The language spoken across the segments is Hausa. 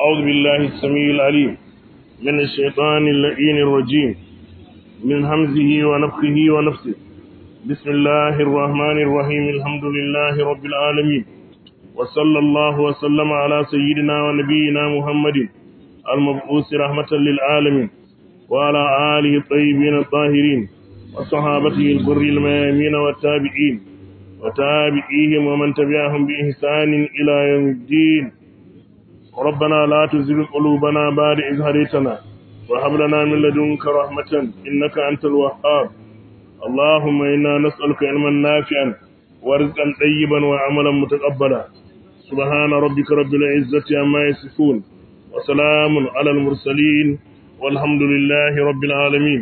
أعوذ بالله السميع العليم من الشيطان اللعين الرجيم من همزه ونفخه ونفسه بسم الله الرحمن الرحيم الحمد لله رب العالمين وصلى الله وسلم على سيدنا ونبينا محمد المبعوث رحمة للعالمين وعلى آله الطيبين الطاهرين وصحابته الغر الميامين والتابعين وتابعيهم ومن تبعهم بإحسان إلى يوم الدين ربنا لا تزغ قلوبنا بعد إذ هديتنا وهب لنا من لدنك رحمة إنك أنت الوهاب اللهم إنا نسألك علما نافعا ورزقا طيبا وعملا متقبلا سبحان ربك رب العزة عما يصفون وسلام على المرسلين والحمد لله رب العالمين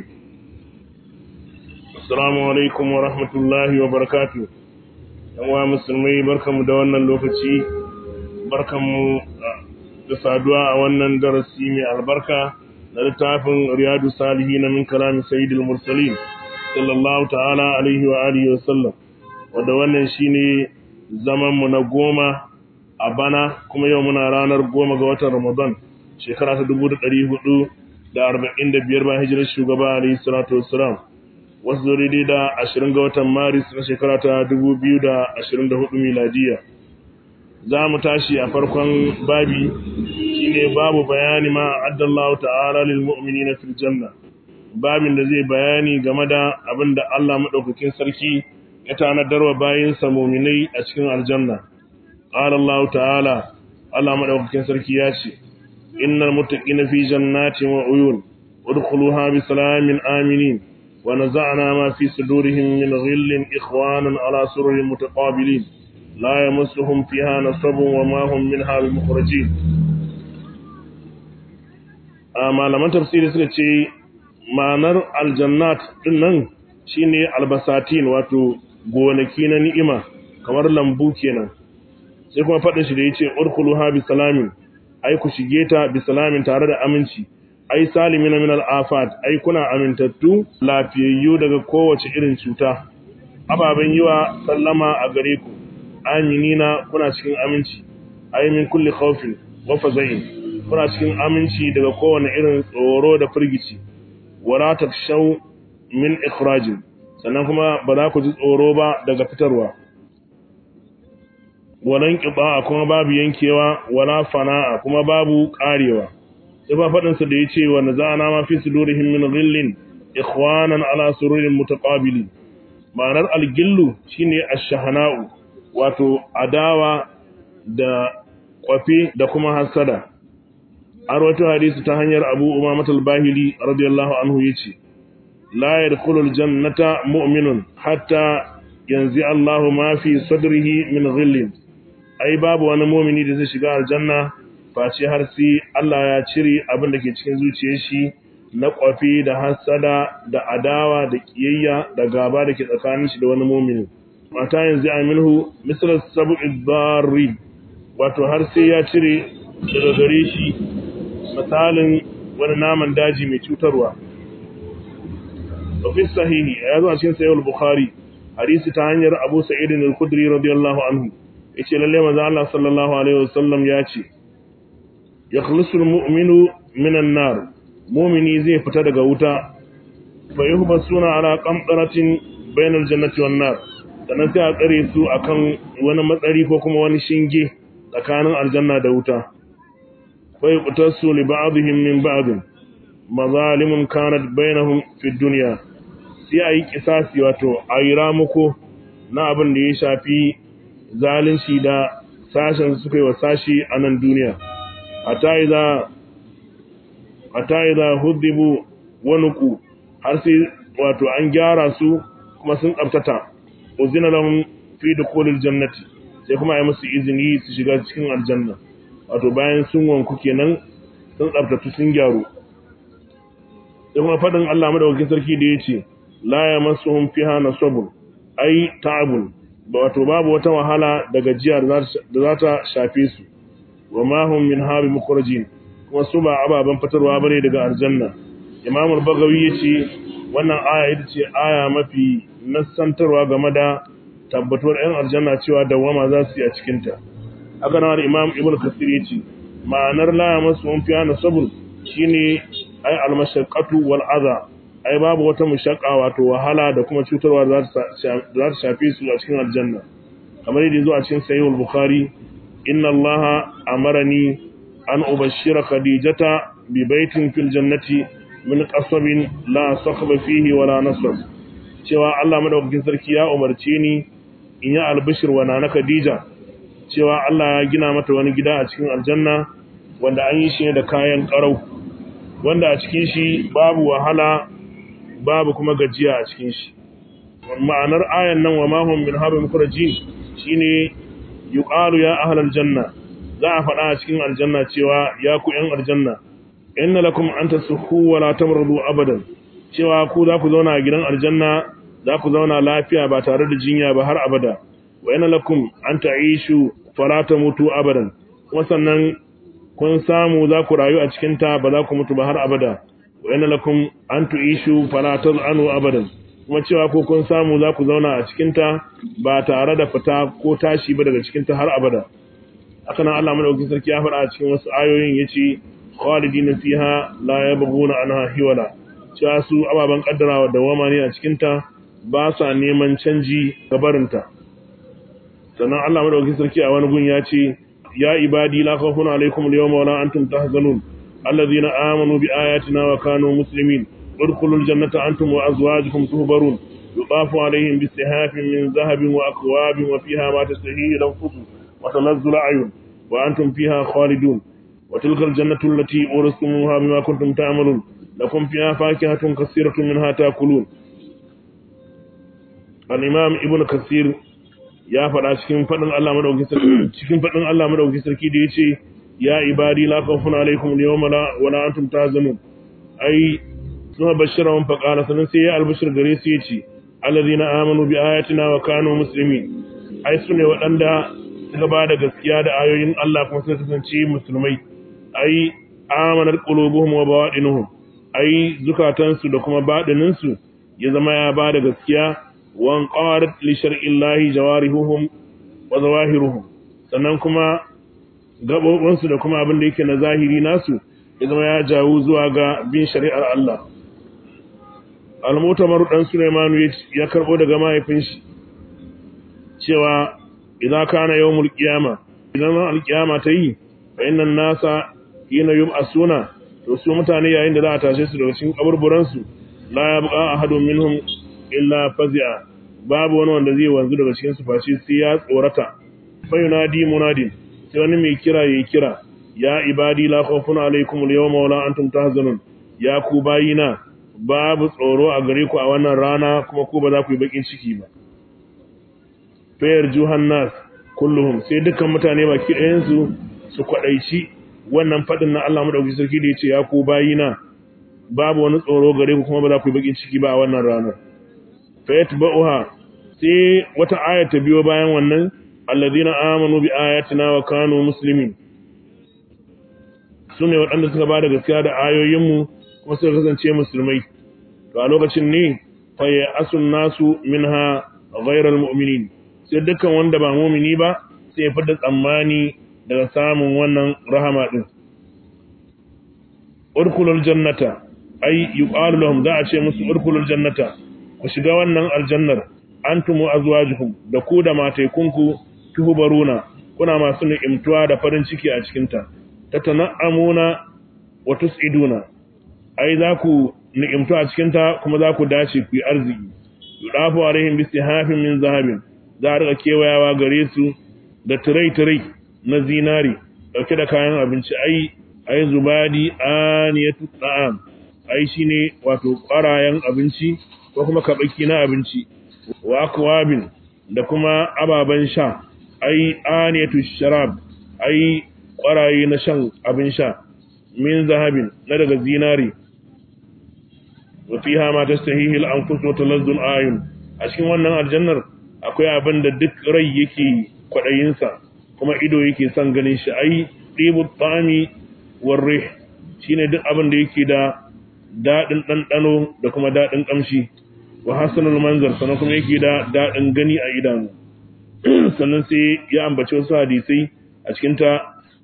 السلام عليكم ورحمة الله وبركاته yan musulmai barkamu da wannan lokaci barkamu da saduwa a wannan darasi mai albarka na littafin riyadu salihi na min kalamin sayyidul mursalin sallallahu ta'ala alaihi wa alihi wa sallam wanda wannan shine zaman mu na goma a bana kuma yau muna ranar goma ga watan ramadan shekara ta dubu da ɗari hudu da arba'in da biyar bayan hijirar shugaba alaihi salatu wassalam wasu zo daidai da ashirin ga watan maris na shekara ta dubu biyu da ashirin da hudu miladiya za mu tashi a farkon babi shine babu bayani ma addallahu ta'ala lil mu'minina fil janna babin da zai bayani game da abin da Allah madaukakin sarki ya tanadar wa bayinsa mu'minai a cikin aljanna qala Allah ta'ala Allah madaukakin sarki ya ce innal muttaqina fi jannatin wa uyun udkhuluha bi salamin aminin ونزعنا ما في صدورهم من غل إخوانا على سرر متقابلين لا يمسهم فيها نصب وما هم منها بمخرجين malaman tafsiri suka ce ma'anar aljannat din nan shine albasatin wato gonaki na ni'ima kamar lambu kenan sai kuma faɗin shi da yace urkhuluha bi salamin ai ku shige ta bi salamin tare da aminci ai salimina min al'afat ai kuna amintattu lafiyayyu daga kowace irin cuta ababen yiwa sallama a gare ku aminina kuna cikin aminci ai min kulli khawfin wa fazain kuna cikin aminci daga kowane irin tsoro da firgici wala takshaw min ikhrajin sannan kuma ba za ku ji tsoro ba daga fitarwa walan qiba kuma babu yankewa wala fana'a kuma babu karewa sai ba faɗinsa da ya ce wa naza'ana ma fi sudurihim min ghillin ikhwanan ala sururin mutaqabilin ma'anar algillu shine ash-shahana'u wato adawa da kwafi da kuma hasada arwato hadisi ta hanyar Abu Umamah al-Bahili radiyallahu anhu yace la yadkhulul jannata mu'minun hatta yanzi Allahu ma fi sadrihi min ghillin ai babu wani mu'mini da zai shiga aljanna face har sai Allah ya cire abin da ke cikin zuciyar shi na kwafi da hasada da adawa da kiyayya da gaba da ke tsakanin shi da wani mumini mata yanzu aminhu misal sab'i darri wato har sai ya cire daga gare shi misalin wani naman daji mai cutarwa fi sahihi ya zo a cikin sahih al-bukhari hadisi ta hanyar Abu Sa'id al-Khudri radiyallahu anhu yace lalle manzo Allah sallallahu alaihi wasallam ya ce yakhlusul mu'minu minan nar mu'mini zai fita daga wuta fa yuhbasuna ala qamtaratin bainal jannati wan nar sannan sai a tsare su akan wani matsari ko kuma wani shinge tsakanin aljanna da wuta fa yuqtasu li ba'dihim min ba'd mazalimun kanat bainahum fi dunya sai ayi kisasi wato ayi ramuko na abin da ya shafi zalunci da sashen suka yi wa sashi a nan duniya hata iza hudibu wanuku har sai wato an gyara su kuma sun tsabtata uzina lahum fi dukhulil jannati sai kuma ai musu izini su shiga cikin aljanna wato bayan sun wanku kenan sun tsabtatu sun gyaru sai kuma fadin Allah madaukakin sarki da yace la yamassuhum fiha nasabun ai ta'abun wato babu wata wahala da gajiya da za ta shafe su wa ma hum min habi mukhrajin kuma su ba ababan fitarwa bane daga aljanna imam al-bagawi yace wannan aya ita ce aya mafi nassantarwa game da tabbatuwar ɗan aljanna cewa dawama za su yi a cikin ta haka nan imam ibnu kasir yace ma'anar la yamassuhum fiha nasabun shine ai almashaqqatu wal adha ai babu wata mushaqqa wato wahala da kuma cutarwa za ta shafe su a cikin aljanna kamar yadda zo a cikin sahih al-bukhari inna allaha amarani an ubashshira khadijata bi baitin fil jannati min qasabin la sakhaba fihi wala nasab cewa Allah madaukakin sarki ya umarce ni in yi albishir wa nana khadija cewa Allah ya gina mata wani gida a cikin aljanna wanda an yi shi ne da kayan karau wanda a cikin shi babu wahala babu kuma gajiya a cikin shi ma'anar ayan nan wa mahum min habim kurajin shine yuqalu ya ahlal janna za a faɗa a cikin aljanna cewa ya ku yan aljanna inna lakum an tasukhu wa la tamrudu abadan cewa ku za ku zauna a gidan aljanna za ku zauna lafiya ba tare da jinya ba har abada wa inna lakum an ta'ishu fala tamutu abadan kuma sannan kun samu za ku rayu a cikin ta ba za ku mutu ba har abada wa inna lakum an tu'ishu fala taz'anu abadan kuma cewa ko kun samu za ku zauna a cikin ta ba tare da fita ko tashi ba daga cikin ta har abada haka nan Allah madaukakin sarki ya faɗa a cikin wasu ayoyin yace khalidina fiha la yabghuna anha hiwala cewa su ababen kaddarawa da wama ne a cikin ta ba sa neman canji gabarinta sannan Allah madaukakin sarki a wani gun ya ce ya ibadi la khawfun alaikum al-yawma wa la antum tahzanun alladhina amanu bi ayatina wa kanu muslimin udkhulul jannata antum wa azwajukum tuhbarun yudafu alaihim bisihafin min dhahabin wa akwabin wa fiha ma tastahihi al-anfus wa tanazzalu ayun wa antum fiha khalidun wa tilka al-jannatu allati uristumuha bima kuntum ta'malun lakum fiha fakihatun kaseeratun minha ta'kulun al-imam ibnu kasir ya faɗa cikin faɗin Allah madaukakin sarki cikin faɗin Allah madaukakin sarki da yace ya ibadi la khawfun alaykum al-yawma wa la antum tahzanun ai suna bashira wa faqala sanan sai ya albashir gare su yace alladhina amanu bi ayatina wa kanu muslimin ai sune waɗanda suka ba da gaskiya da ayoyin Allah kuma suka kasance musulmai ai amanar qulubuhum wa bawadinuhum ai zukatansu da kuma baɗininsu ya zama ya ba da gaskiya wan qarat li shar'illahi jawarihuhum wa zawahiruhum sannan kuma gabobinsu da kuma abin da yake na zahiri nasu ya zama ya jawo zuwa ga bin shari'ar Allah al-mutamar dan Sulaiman ya karbo daga mahaifin shi cewa idza kana yawmul qiyama idan al-qiyama ta yi fa innan nasa hina yub'asuna to su mutane yayin da za a tashe su daga cikin kaburburan su la yabqa ahadun minhum illa fazi'a babu wani wanda zai wanzu daga cikin su face sai ya tsorata fa yunadi munadin sai wani mai kira yayi kira ya ibadi la khawfun alaykum al-yawma wa la antum tahzanun ya ku bayina babu tsoro a gare ku a wannan rana kuma ku ba za ku yi bakin ciki ba fayar juhannas kulluhum sai dukkan mutane baki ɗayan su su kwadaici wannan fadin na Allah madaukakin sarki da yace ya ku bayina babu wani tsoro gare ku kuma ba za ku yi bakin ciki ba a wannan ranar fayatba'uha sai wata aya ta biyo bayan wannan alladhina amanu bi ayatina wa kanu muslimin sune waɗanda suka bada gaskiya da ayoyinmu kuma suka kasance musulmai to a lokacin ne fa ya asun nasu minha ghayral mu'minin sai dukkan wanda ba mu'mini ba sai ya fada tsammani daga samun wannan rahama din urkulul jannata ay yuqalu lahum za a ce musu urkulul jannata ku shiga wannan aljannar antum wa azwajukum da ku da mataikunku tuhbaruna kuna masu ni'imtuwa da farin ciki a cikin ta tatana'amuna wa tus'iduna ai za ku ni'imtu a cikin ta kuma za ku dace ku yi arziki yudafu alaihim bisihafin min zahabin za a rika kewayawa gare su da tirai-tirai na zinari dauke da kayan abinci ai ai zubadi aniyatu ta'am ai shine wato ƙwarayen abinci ko kuma kabaki na abinci wa akwabin da kuma ababen sha ai aniyatu sharab ai ƙwaraye na shan abin sha min zahabin na daga zinari wa fiha ma tastahihi al-anfus wa talazzu al-ayun a cikin wannan aljannar akwai abin da duk rai yake kwadayin sa kuma ido yake son ganin shi ai tibu tami war rih shine duk abin da yake da dadin dandano da kuma dadin kamshi wa hasanul manzar sannan kuma yake da dadin gani a idanu sannan sai ya ambaci wasu hadisai a cikin ta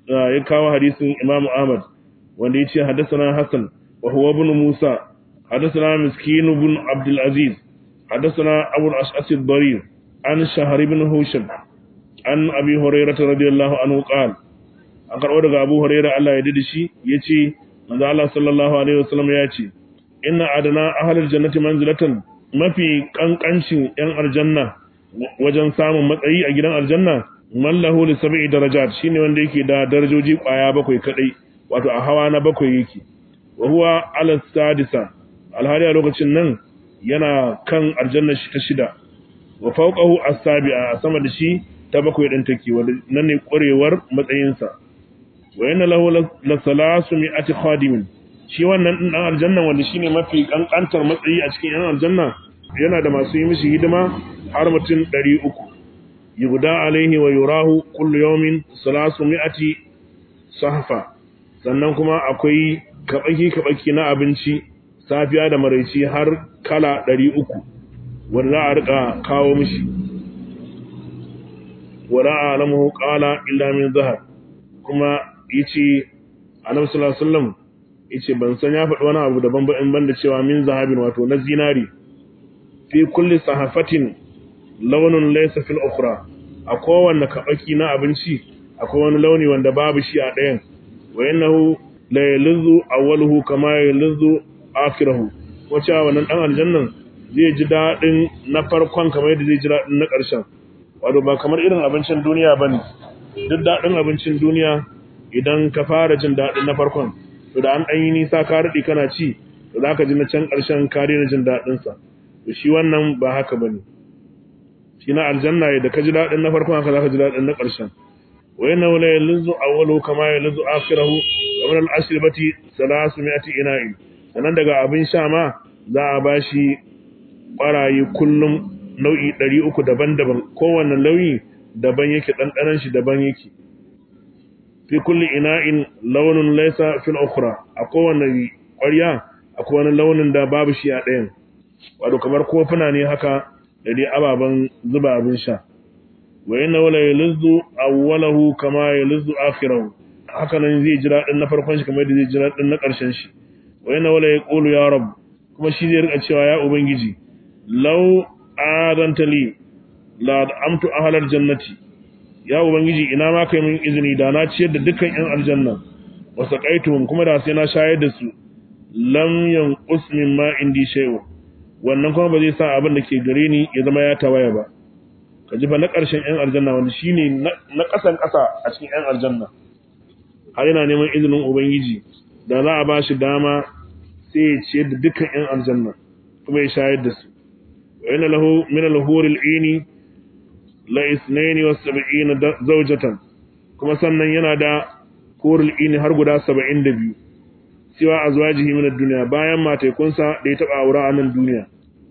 ya kawo hadisin Imam Ahmad wanda yace hadathana Hassan wa huwa ibn Musa hadathana Miskin ibn Abdul Aziz hadathana Abu al-Ash'as ad-Darir an Shahr ibn Husham an Abi Hurairah radiyallahu anhu qala an karbo daga Abu Hurairah Allah ya dade shi yace manzo Allah sallallahu alaihi wasallam ya ce inna adana ahlul jannati manzilatan mafi kankancin yan aljanna wajen samun matsayi a gidan aljanna mallahu li sab'i darajat shine wanda yake da darajoji kwaya bakwai kadai wato a hawa na bakwai yake wa huwa ala sadisa alhali a lokacin nan yana kan aljanna shi ta shida wa fawqahu as-sabi'a sama da shi ta bakwai din take wanda nan ne ƙwarewar matsayinsa wa inna lahu la salasu mi'ati khadimin shi wannan din dan aljanna wanda shine mafi kankantar matsayi a cikin yan aljanna yana da masu yi mishi hidima har mutum 300 yuguda alaihi wa yurahu kullu yawmin salasu mi'ati sahfa sannan kuma akwai kabaki kabaki na abinci safiya da maraici har kala 300 wanda za a rika kawo mishi wala alamu qala illa min zahab kuma yace annabi sallallahu alaihi wasallam yace ban san ya faɗi wani abu daban ba in banda cewa min zahabin wato na zinari fi kulli sahafatin launun laysa fil ukhra a kowanne kabaki na abinci akwai wani launi wanda babu shi a ɗayan wa innahu la yalzu awwaluhu kama yalzu akhirahu wace wannan dan aljannan zai ji dadin na farkon kamar yadda zai ji dadin na ƙarshen wato ba kamar irin abincin duniya bane duk dadin abincin duniya idan ka fara jin dadin na farkon to da an dan yi nisa ka rudi kana ci to zaka ji na can ƙarshen ka daina jin dadin sa to shi wannan ba haka bane shi na aljanna da ka ji dadin na farkon haka zaka ji dadin na ƙarshen wa inna la yalzu awwalu kama yalzu akhirahu wa min al-ashribati 300 ina'in sannan daga abin sha ma za a bashi ƙwaraye kullum nau'i 300 daban-daban kowanne nau'i daban yake ɗanɗanon shi daban yake fi kulli ina'in launin laysa fil ukhra a kowanne ƙwarya akwai wani launin da babu shi a ɗayan wato kamar kofuna ne haka da dai ababen zuba abin sha wa inna wala yalzu awwalahu kama yalzu akhirahu haka nan zai jira din na farkon shi kamar yadda zai jira din na ƙarshen shi wa inna wala yaqulu ya rab kuma shi zai rika cewa ya ubangiji law adanta li la amtu ahlal jannati ya ubangiji ina ma kai min izini da na ciyar da dukkan yan aljanna wa saqaituhum kuma da sai na shayar da su lam yanqus mimma indi shay'un wannan kuma ba zai sa abin da ke gare ni ya zama ya tawaya ba ka ji fa na ƙarshen 'yan aljanna wanda shi ne na ƙasan ƙasa a cikin 'yan aljanna har yana neman izinin ubangiji da za a ba shi dama sai ya ciyar da dukkan 'yan aljanna kuma ya shayar da su wa yana lahu min al-huril ini la isnaini wa sab'ina zawjatan kuma sannan yana da huril ini har guda 72 siwa azwajihi min ad-dunya bayan matekunsa da ya taba aura a nan duniya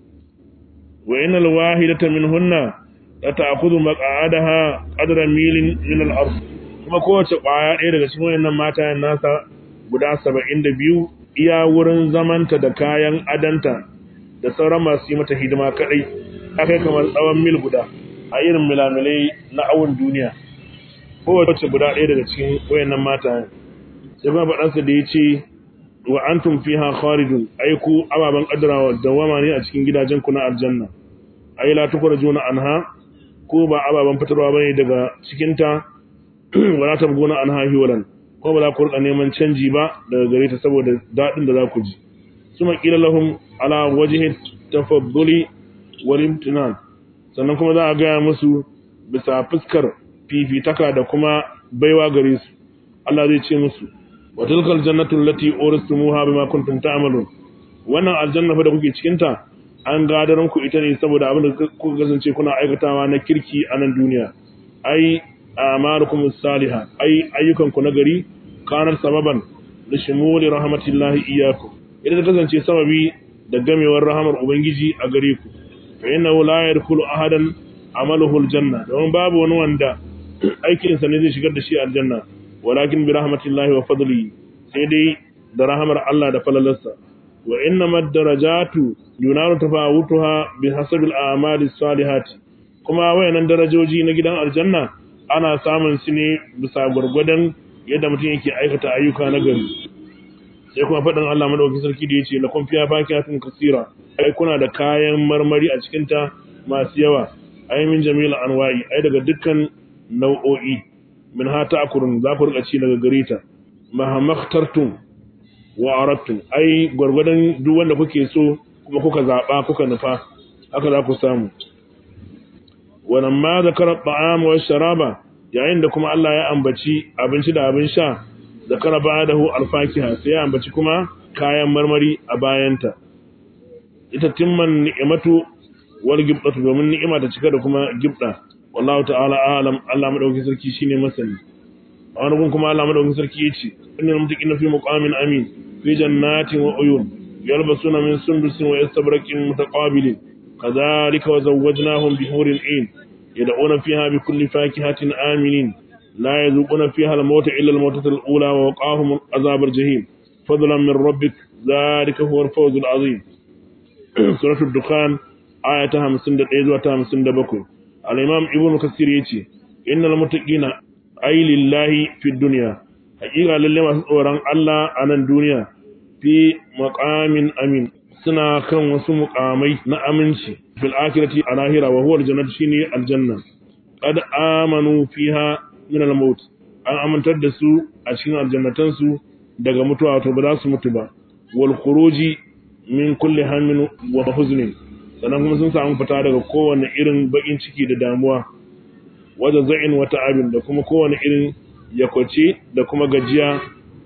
wa innal wahidata minhunna la ta'khudhu maq'adaha qadra milin min al-ard kuma kowace kwaya ɗaya daga cikin wayannan matayen nasa guda 72 iya wurin zamanta da kayan adanta da sauran masu yi mata hidima kadai akai kamar tsawon mil guda a irin milamilai na awon duniya kowace guda ɗaya daga cikin wayannan matayen sai kuma faɗansa da ya ce wa antum fiha kharijun ai ku ababan kaddarawa dawama ne a cikin gidajen ku na aljanna ai la tukrajuna anha ko ba ababan fitarwa bane daga cikin ta wala tabguna anha hiwalan ko ba za ku rika neman canji ba daga gare ta saboda dadin da za ku ji suma qila lahum ala wajhi tafadduli wal imtinan sannan kuma za a ga musu bisa fuskar fifitaka da kuma baiwa gare su Allah zai ce musu wa tilkal jannatu allati uristumuha bima kuntum ta'malun wannan aljanna fa da kuke cikin ta an gadaran ku ita ne saboda abin da kuka kasance kuna aikatawa na kirki a nan duniya ai amarukum salihah ai ayyukan ku nagari kanar sababan da shimuli rahmatillahi iyyakum ita ta kasance sababi da gamewar rahamar ubangiji a gare ku fa innahu la yadkhulu ahadan amaluhu aljanna don babu wani wanda aikinsa ne zai shigar da shi aljanna walakin bi rahmatillahi wa fadlihi sai dai da rahamar Allah da falalarsa wa innama darajatu yunaru tafawutuha bi hasabil a'mali salihati kuma wayannan darajoji na gidan aljanna ana samun su ne bisa gurgurdan yadda mutum yake aikata ayyuka na gari sai kuma faɗin Allah madaukakin sarki da yace lakum fiha fakihatun kaseera ai kuna da kayan marmari a cikin ta masu yawa ai min jamil anwa'i ai daga dukkan nau'o'i min ha ta'kurun za ku rika ci daga gare ta mahamaktartum wa aradtum ai gurgurdan duk wanda kuke so kuma kuka zaba kuka nufa haka za ku samu wannan ma zakara ta'am wa sharaba yayin da kuma Allah ya ambaci abinci da abin sha zakara ba'dahu alfakiha sai ya ambaci kuma kayan marmari a bayanta ita timman ni'matu wal gibdatu domin ni'ima ta cika da kuma gibda wallahu ta'ala alam Allah madaukakin sarki shine masani a wani gun kuma Allah madaukakin sarki yace innal muttaqina fi muqamin amin fi jannatin wa uyun yalbasuna min sundusin wa yastabraqin mutaqabilin kadhalika wa zawwajnahum bihurin ain yad'una fiha bi kulli fakihatin aminin la yazuquna fiha al-mauta illa al-mautata al-ula wa waqahum azab al-jahim fadlan min rabbik dhalika huwa al-fawz al-azim suratul dukhan ayata 51 zuwa 57 al-imam ibnu kasir yace innal muttaqina ay lillahi fid dunya haƙiƙa lalle masu tsoron Allah a nan duniya fi maqamin amin suna kan wasu muqamai na aminci fil akhirati a lahira wa huwa aljannatu shine aljanna qad amanu fiha min al-maut an amintar da su a cikin aljannatan su daga mutuwa to ba za su mutu ba wal khuruji min kulli hammin wa huznin sannan kuma sun samu fita daga kowane irin bakin ciki da damuwa wajen za'in wata abin da kuma kowane irin yakwace da kuma gajiya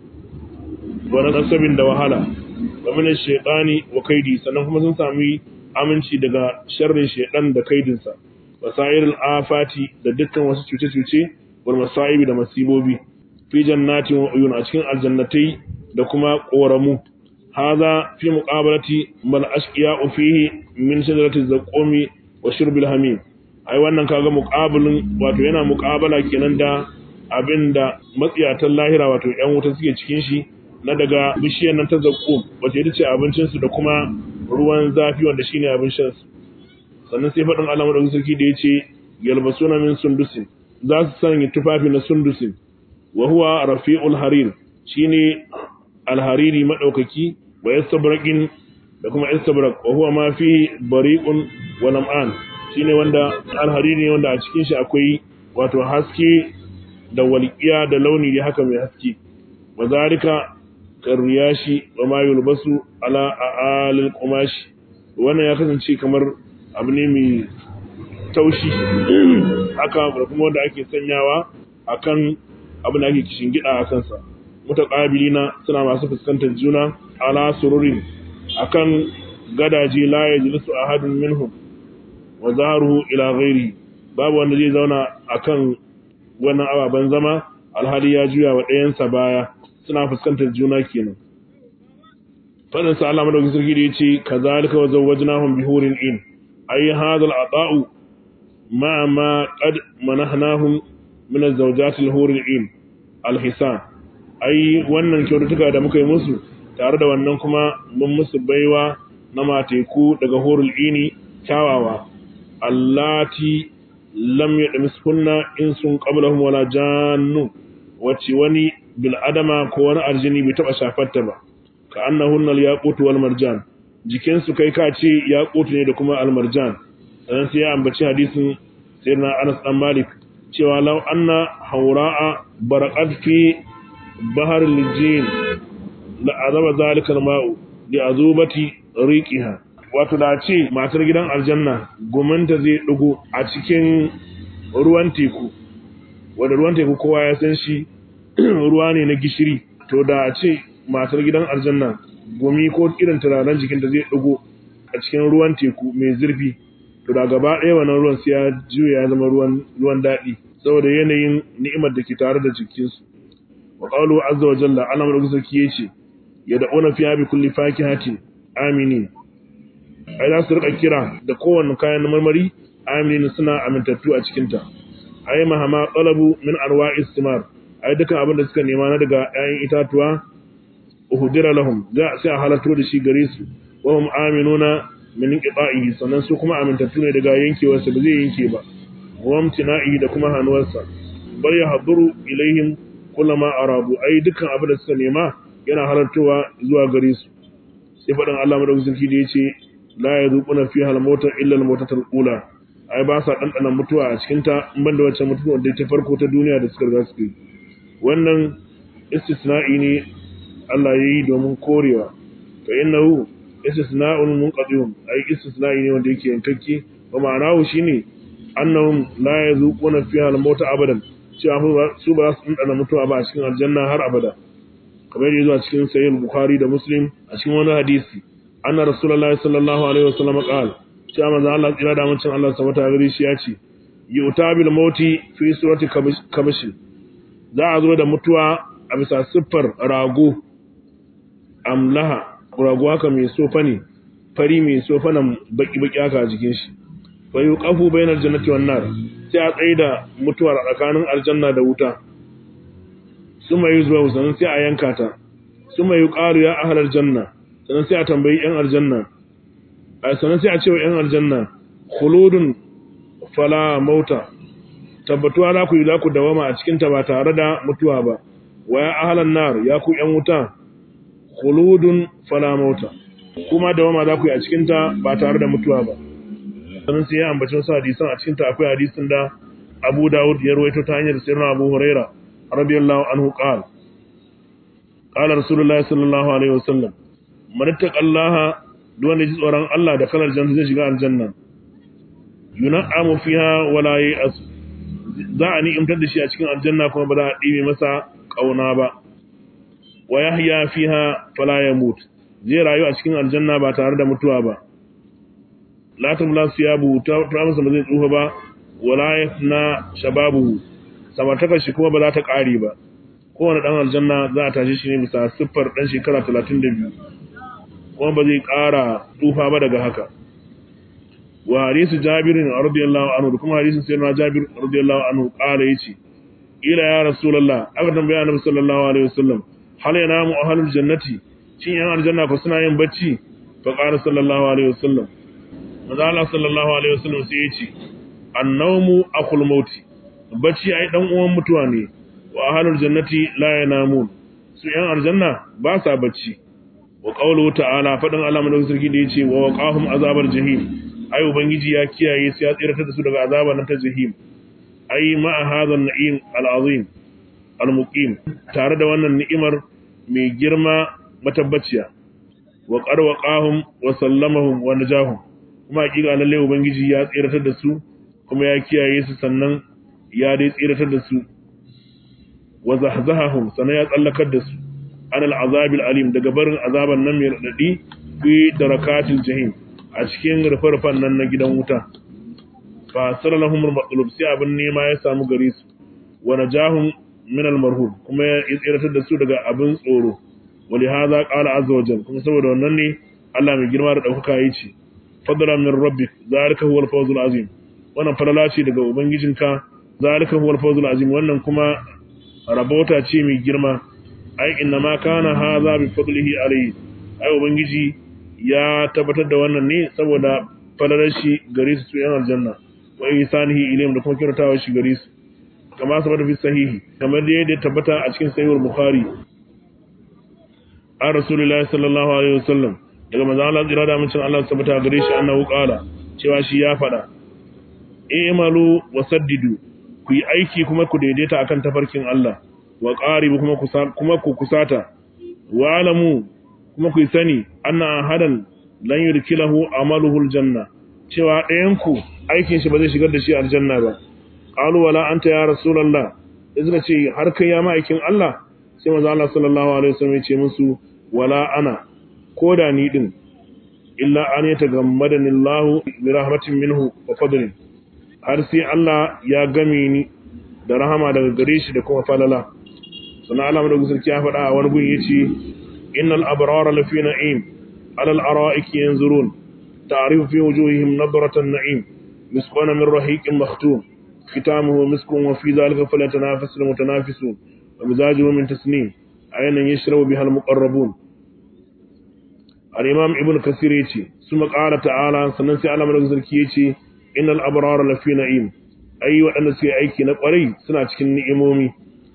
wani nasabin da wahala wa min shaytani wa kaidi sannan kuma sun sami aminci daga sharrin shaytan da kaidinsa wasairul afati da dukkan wasu cuce-cuce wal masaibi da masibobi fi jannatin wa uyun a cikin aljannatai da kuma koramu هذا في مقابلة ما الأشقياء فيه من شجرة الزقوم وشرب الحميم ai wannan kaga muqabalin wato yana muqabala kenan da abinda matsiyatan lahira wato ƴan wuta suke cikin shi na daga bishiyar nan ta zakkum wato ita ce abincin su da kuma ruwan zafi wanda shine abin shan su sannan sai faɗin Allah madaukakin sarki da yace yalbasuna min sundusin za su sanya tufafi na sundusin wa huwa rafi'ul harir shine alhariri madaukaki wa yastabraqin da kuma istabrak wa huwa ma fihi bariqun wa lam'an shine wanda alhariri ne wanda a cikin shi akwai wato haske da walqiya da launi da haka mai haske wa zalika kariyashi wa ma yulbasu ala aalil qumashi wannan ya kasance kamar abu ne mai taushi haka da kuma wanda ake sanyawa akan abin da ake kishin gida a kansa mutaqabilina suna masu fuskantar juna ala sururin akan gadaje la yajlisu ahadun minhum wa zaharuhu ila ghairi babu wanda zai zauna akan wannan ababen zama alhali ya juya wa ɗayansa baya suna fuskantar juna kenan fadin sa Allah madaukakin sarki da yace kazalika wa zawwajnahum bihurin in ay hadha al-ata'u ma ma qad manahnahum min az-zawjati al-huril in al-hisan ai wannan kyaututtuka da muka yi musu tare da wannan kuma mun musu baiwa na mateku daga horul ini kyawawa allati lam yadmiskunna insun qablahum wala jannu wacce wani bil adama ko wani arjini bai taba shafarta ba ka annahunna al yaqut wal marjan jikin su kai ka ce yaqut ne da kuma al marjan sannan sai ya ambaci hadisin sayyidina Anas dan Malik cewa law anna hawra'a baraqat fi bahar lijin la azaba zalika al-ma'u li azubati riqiha wato da ce matar gidan aljanna gumanta zai dugo a cikin ruwan teku wanda ruwan teku kowa ya san shi ruwa ne na gishiri to da ce matar gidan aljanna gumi ko irin turaren jikinta zai dugo a cikin ruwan teku mai zurfi to da gaba ɗaya wannan ruwan sai ya juya ya zama ruwan ruwan daɗi saboda yanayin ni'imar da ke tare da jikinsu wa qawluhu azza wa jalla Allah madaukakin sarki yace yad'una fiha bi kulli fakihatin aminin ai za su rika kira da kowanne kayan marmari aminin suna amintattu a cikin ta ai mahama talabu min arwa'is thimar ai dukan abin da suka nema na daga 'ya'yan itatuwa uhdira lahum za sai a halarto da shi gare su wa hum aminuna min inqita'ihi sannan su kuma amintattu ne daga yankewarsa ba zai yanke ba wa amtina'i da kuma hanuwarsa bal yahduru ilaihim kullama arabu ai dukkan abin da suka nema yana halartowa zuwa gare su sai faɗin Allah madaukakin sarki da yace la yazuquna fiha al-mauta illa al-mautatul ula ai ba sa dandana mutuwa a cikin ta in banda wacce mutuwa da ta farko ta duniya da suka riga suka yi wannan istisna'i ne Allah ya yi domin korewa fa innahu istisna'un munqadi'un ai istisna'i ne wanda yake yankakke ba ma'anahu shine annahum la yazuquna fiha al-mauta abadan cewa su ba su dandana mutuwa ba a cikin aljanna har abada kamar yadda zuwa cikin sahih bukhari da muslim a cikin wani hadisi anna rasulullahi sallallahu alaihi wasallam qala cewa manzo Allah tsira da mutum Allah subhanahu wa ta'ala shi ya ce yu'ta bil mauti fi surati kabish za a zo da mutuwa a bisa siffar rago amlaha rago haka mai sofa ne fari mai sofa nan baki baki haka a jikin shi fa yuqafu bainal jannati wan nar sai a tsaye da mutuwar tsakanin aljanna da wuta suma yi zuwa sannan sai a yanka ta suma yi ƙaru ya ahalar janna sannan sai a tambayi ‘yan aljanna a sannan sai a ce wa ‘yan aljanna khuludun fala mauta tabbatuwa za ku yi za ku dawama a cikinta ba tare da mutuwa ba wa ya ahalar nar ya ku ‘yan wuta khuludun fala mauta kuma dawama za ku yi a cikinta ba tare da mutuwa ba sannan sai ya ambaci wasu hadisan a cikinta akwai hadisin da abu dawud ya rawaito ta hanyar sirrin abu huraira رضي الله عنه قال قال رسول الله صلى الله عليه وسلم من اتقى الله دون يجي tsoron Allah da kalar janna zai shiga aljanna yun'amu fiha wala ya'as za a ni imtar da shi a cikin aljanna kuma ba za a dibe masa kauna ba wa yahya fiha fala yamut zai rayu a cikin aljanna ba tare da mutuwa ba la tumla siyabu ta masa ba zai tsufa ba wala yafna shababu samartakar shi kuma ba za ta ƙare ba kowane ɗan aljanna za a tashi shi ne bisa siffar ɗan shekara talatin da biyu kuma ba zai ƙara tsufa ba daga haka wa hadisu jabirin radiyallahu anhu da kuma hadisin sayyidina jabir radiyallahu anhu ƙara yace ila ya rasulullah aka tambaya annabi sallallahu alaihi wasallam hal yanamu ahlul jannati shin yan aljanna ko suna yin bacci fa qala sallallahu alaihi wasallam manzo Allah sallallahu alaihi wasallam sai yace annawmu akhul mauti bacci ai dan uwan mutuwa ne wa ahlul jannati la yanamun su yan aljanna ba sa bacci wa qawluhu ta'ala fadin Allah madaukakin sarki da yace wa waqahum azabar jahim ai ubangiji ya kiyaye su ya tsira da su daga azabar nan ta jahim ai ma hadha an-na'im al-azim al-muqim tare da wannan ni'imar mai girma matabbaciya wa qarwaqahum wa sallamahum wa najahum kuma hakika lalle ubangiji ya tsira da su kuma ya kiyaye su sannan ya dai tsiratar da su wa zahzahahum sana ya tsallakar da su an al'azabil alim daga barin azaban nan mai radadi fi darakatil jahim a cikin rufe-rufen nan na gidan wuta fa sallallahu al-maqlub sai abin nema ya samu gare su wa najahum min al-marhub kuma ya tsiratar da su daga abin tsoro wali hadha qala azza wa jalla kuma saboda wannan ne Allah mai girma da daukaka yi ce fadlan min rabbik zalika huwal fawzul azim wannan falala ce daga ubangijinka zalika huwal fawzul azim wannan kuma rabota ce mai girma ai inna ma kana hadha bi fadlihi alayhi ai ubangiji ya tabbatar da wannan ne saboda falalar shi gare su yan aljanna wa ihsanihi ilayhim da kuma kyautatawa shi gare su kama sabata fi sahihi kamar da yadda tabbata a cikin sahihul bukhari an rasulullahi sallallahu alaihi wasallam daga manzo Allah tsira da mutum Allah tabbata gare shi annahu qala cewa shi ya fada i'malu wasaddidu ku yi aiki kuma ku daidaita akan tafarkin Allah wa qaribu kuma ku kuma ku kusata wa alamu kuma ku sani anna hadan lan yurkilahu amaluhu aljanna cewa ɗayan ku aikin shi ba zai shigar da shi aljanna ba qalu wala anta ya rasulullah suka ce har kai ya ma'aikin Allah sai manzo Allah sallallahu alaihi wasallam ya ce musu wala ana koda ni din illa an yatagammadani Allah bi rahmatin minhu wa fadlin har sai Allah ya game ni da rahama daga gare shi da kuma falala sannan Allah madaukakin sarki ya faɗa a wani gun yace innal abrara lafi na'im ala al-ara'iki yanzurun ta'rifu fi wujuhihim nadratan na'im misqana min rahiqin makhtum ختامه مسك وفي ذلك فليتنافس المتنافسون ومزاجه من تسنيم عينا يشرب بها المقربون الإمام ابن كثير يتي ثم قال تعالى سننسي على من ذلك يتي إن الأبرار لفي نعيم أي وأن سي أيكي نقري سنة كن نئمومي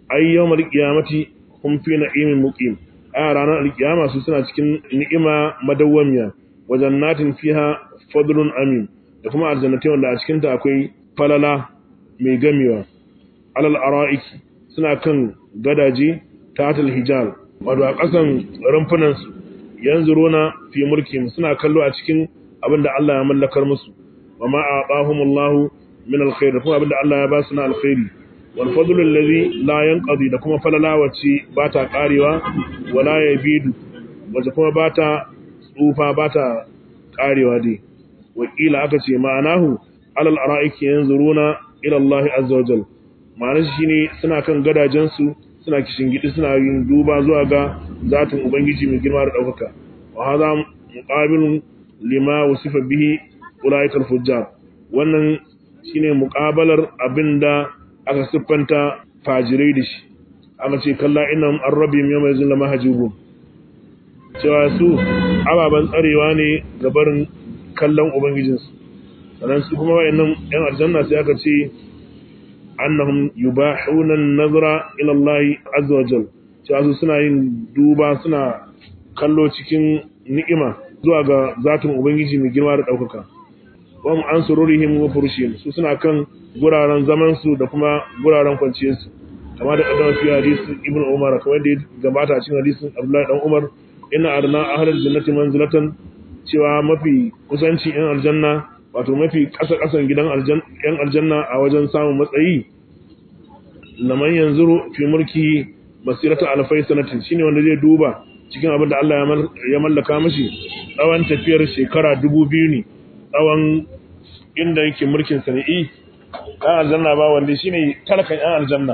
ay yawmal qiyamati hum fi na'imin muqim a ranar alkiyama su suna cikin ni'ima madawwamiya wa jannatin fiha fadlun amin da kuma aljannatai wanda a cikin ta akwai falala mai gamewa alal ara'iki suna kan gadaje tatal hijab wato a ƙasan rumfunan su yanzuruna fi mulkin suna kallo a cikin abinda Allah ya mallakar musu wa ma a'ahumullahu min alkhair kuma abinda Allah ya ba su na alkhairi wal fadlu allazi la yanqadi da kuma falala wacce ba ta karewa wala yabidu wacce kuma ba ta tsufa ba ta karewa dai wakila aka ce ma'anahu alal ara'iki yanzuruna ila Allah azza wa jal ma'anar shi ne suna kan gadajen su suna kishin gidi suna yin duba zuwa ga zatin ubangiji mai girma da daukaka wa hadha muqabilun lima wasifa bihi ulaikal fujjar wannan shine muqabalar abinda aka siffanta fajirai da shi aka ce kalla innahum arrabim yawma yazun lama hajibun cewa su ababan tsarewa ne ga barin kallon ubangijinsu sannan su kuma wayannan yan aljanna sai aka ce annahum yubahuna an-nazara ila Allah azza wa jalla cewa su suna yin duba suna kallo cikin ni'ima zuwa ga zatin ubangiji mai girma da daukaka wa mu an sururihim wa furushihim su suna kan guraren zaman su da kuma guraren kwanciyar su kamar da kaddama fi hadisin ibnu umar kamar da ya gabata a cikin hadisin abdullahi dan umar inna arna ahlul jannati manzilatan cewa mafi kusanci yan aljanna wato mafi kasa kasan gidan aljanna yan aljanna a wajen samun matsayi laman yanzuru fi mulki masirata alfai sanatin shine wanda zai duba cikin abin da Allah ya mallaka mashi tsawon tafiyar shekara dubu biyu ne tsawon inda yake mulkin sana'i ɗan aljanna ba wanda shi ne talakan ɗan aljanna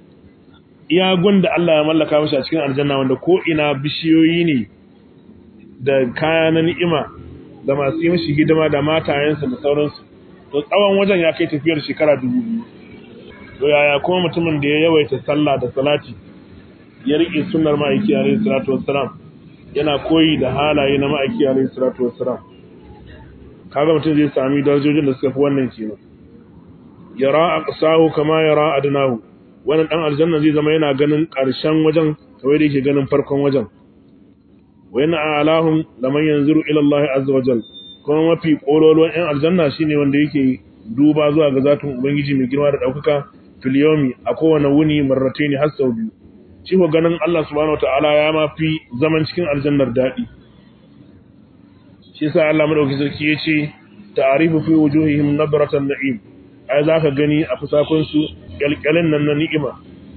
iya da Allah ya mallaka mashi a cikin aljanna wanda ko ina bishiyoyi ne da kaya na ni'ima da masu yi mashi hidima da matayensa da sauransu to tsawon wajen ya kai tafiyar shekara dubu biyu to yaya kuma mutumin da ya yawaita sallah da salati ya riƙe sunnar ma'aiki alaihi salatu wassalam yana koyi da halaye na ma'aiki alaihi salatu wassalam kaga mutum zai sami darajojin da suka fi wannan kenan yara aqsahu kama yara adnahu wannan dan aljanna zai zama yana ganin ƙarshen wajen kawai da yake ganin farkon wajen wa yana alahum laman yanzuru ila Allah azza wa jal kuma mafi kololuwan yan aljanna shine wanda yake duba zuwa ga zatin ubangiji mai girma da daukaka fil yawmi a kowane wuni marrataini har sau biyu shi ko ganin Allah subhanahu wataala ya ma fi zaman cikin aljannar dadi shi yasa Allah madauki sarki yace ta'arifu fi wujuhihim nadratan na'im ai zaka gani a fusakun su kyalkyalin nan na ni'ima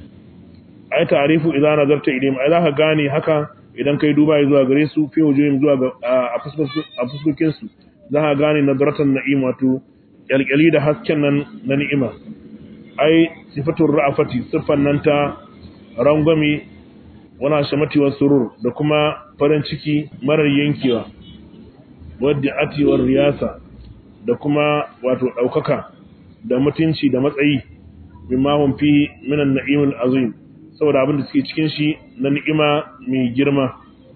ai ta'arifu idan nazarta ilayhim ai zaka gane haka idan kai duba zuwa gare su fi wujuhihim zuwa ga a fuskokin su zaka gane nadratan na'im wato kyalkyali da hasken nan na ni'ima ai sifatur ra'afati siffan nan ta rangwami wana shamati wa surur da kuma farin ciki marar yankewa wadda atiwar riyasa da kuma wato ɗaukaka da mutunci da matsayi mimma hum fi minan na'imul azim saboda abin da suke cikin shi na ni'ima mai girma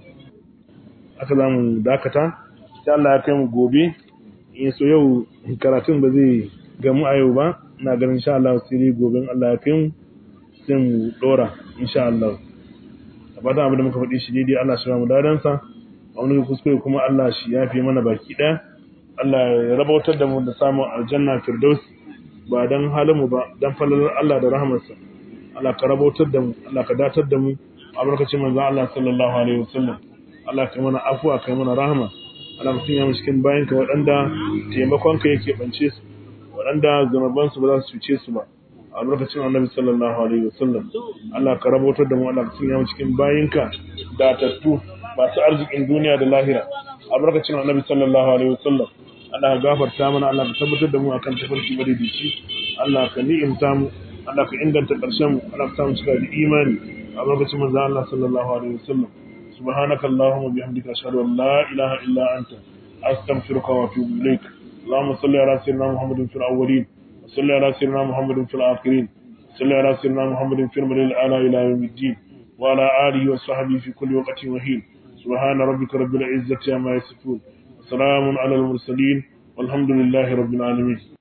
aka zamu dakata sai Allah ya kai mu gobe in so yau karatun ba zai gamu a yau ba ina ganin insha Allah sai gobe Allah ya kai mu sai mu dora insha Allah abada abin da muka faɗi shi daidai Allah shi mu dadan sa wani kuskure kuma Allah shi ya fi mana baki ɗaya Allah ya rabautar da mu da samun aljanna firdaus ba dan halin mu ba dan falalar Allah da rahmarsa Allah ka rabautar da mu Allah ka datar da mu albarkacin manzon Allah sallallahu alaihi wasallam Allah ka mana afuwa ka mana rahama Allah mutum ya mu cikin bayanka waɗanda taimakonka yake bance su waɗanda zunubansu ba za su cuce su ba a lokacin annabi sallallahu alaihi wasallam Allah ka rabotar da mu Allah ka sanya mu cikin bayinka datattu masu arzikin duniya da lahira a lokacin annabi sallallahu alaihi wasallam Allah ka gafarta mana Allah ka tabbatar da mu akan tafarki madaidaici Allah ka ni'imta mu Allah ka inganta karshen mu Allah ka samu cika da imani a lokacin manzo Allah sallallahu alaihi wasallam سبحانك اللهم وبحمدك أشهد أن لا إله إلا أنت أستغفرك وأتوب إليك اللهم صل على سيدنا محمد في الأولين وصل على سيدنا محمد في الآخرين صل على سيدنا محمد في المدى الأعلى إلى يوم الدين وعلى آله وصحبه في كل وقت وحين سبحان ربك رب العزة عما يصفون وسلام على المرسلين والحمد لله رب العالمين